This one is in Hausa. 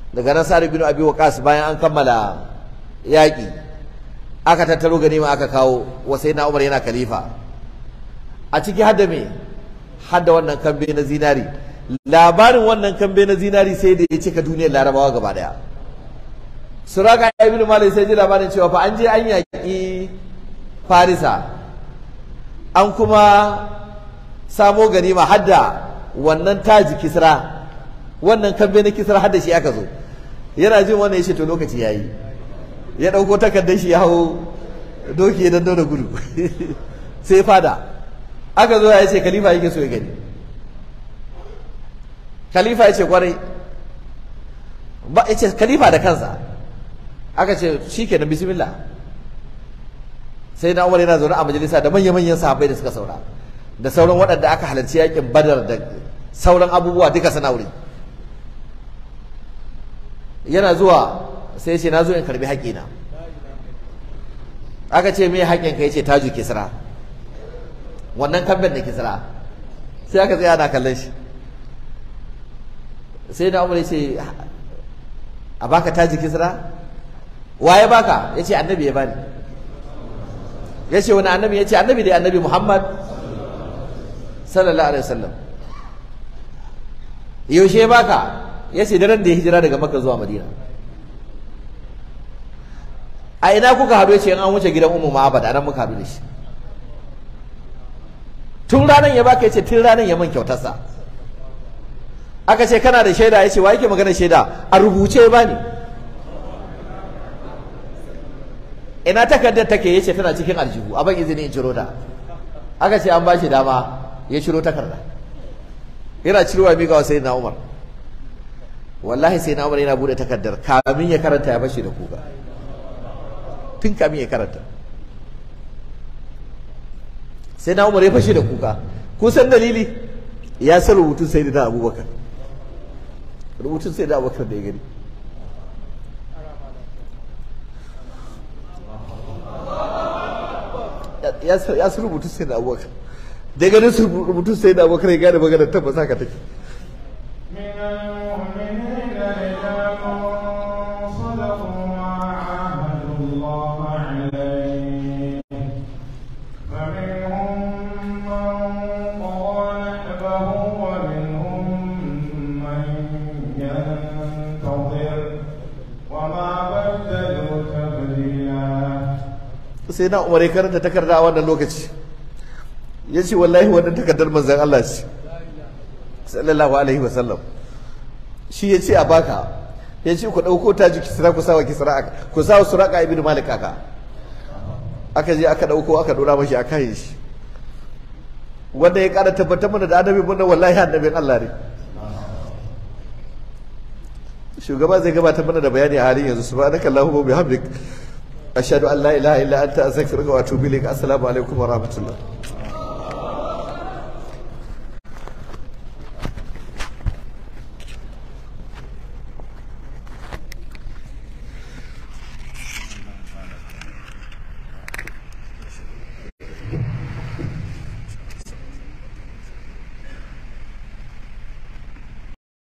daga nan sa'ad bin abi waqas bayan an kammala yaƙi aka tattaro ganima aka kawo wa na umar yana khalifa a ciki hadda me hadda wannan kambe na zinari labarin wannan kambe na zinari sai da ya cika duniyar larabawa gaba daya suraka ibn malik sai ji labarin cewa fa an je an yaƙi farisa an kuma samo ganima hadda wannan taji kisra wannan kambe na kisra hadda shi aka zo yana jin wannan ya ce to lokaci yayi ya ɗauko takardar shi ya hau doki ya dando da gudu sai fada aka zo ya ce khalifa yake so ya gani khalifa ya ce kwarai ba ya ce khalifa da kansa aka ce shi kenan bismillah sai na umar yana zaune a majalisa da manya-manyan sahabbai da suka saura da sauran waɗanda aka halarci yakin badar da sauran abubuwa duka suna wuri yana zuwa sai ce na zo in karbi haƙina aka ce me haƙin ka yace taju kisra wannan kamben da kisra sai aka tsaya ana kallon shi sai da umar yace a baka taji kisra waye baka yace annabi ya bani yace wani annabi yace annabi dai annabi muhammad sallallahu alaihi wasallam yaushe baka yace daren da ya hijira daga makka zuwa madina a ina kuka haɗu yace an wuce gidan ummu ma'abad anan muka haɗu da shi tun ranar ya baka yace tun ranar ya man kyautarsa aka ce kana da shaida yace wa yake magana shaida a rubuce ba ne ina takardar take yace tana cikin aljihu a ban izini in ciro ta aka ce an bashi dama ya ciro takarda yana cirowa mika wa sayyidina Umar wallahi sayyidina Umar yana bude takardar kamin ya karanta ya bashi da kuka tun kamin ya karanta sai na umar ya fashe da kuka kun san dalili ya san rubutun sai da abubakar rubutun sai da abubakar da ya gani ya san rubutun sai da abubakar da ya gani rubutun sai da abubakar ya gane magana tabbas haka take sai na umar ya karanta takarda a wannan lokaci ya ce wallahi wannan takardar manzan Allah ce sallallahu alaihi wasallam shi ya ce a baka ya ce ku ɗauko ta ji kisra ku sawa kisra ku sawa suraka ibn malik aka aka je aka ɗauko aka ɗora mashi a kayan shi wanda ya ƙara tabbatar mana da annabi mun wallahi annabin Allah ne shugaba zai gabatar mana da bayani a halin yanzu subhanaka allahumma wa bihamdik ashhadu an la ilaha illa anta astaghfiruka wa atubu ilaik assalamu alaikum wa rahmatullah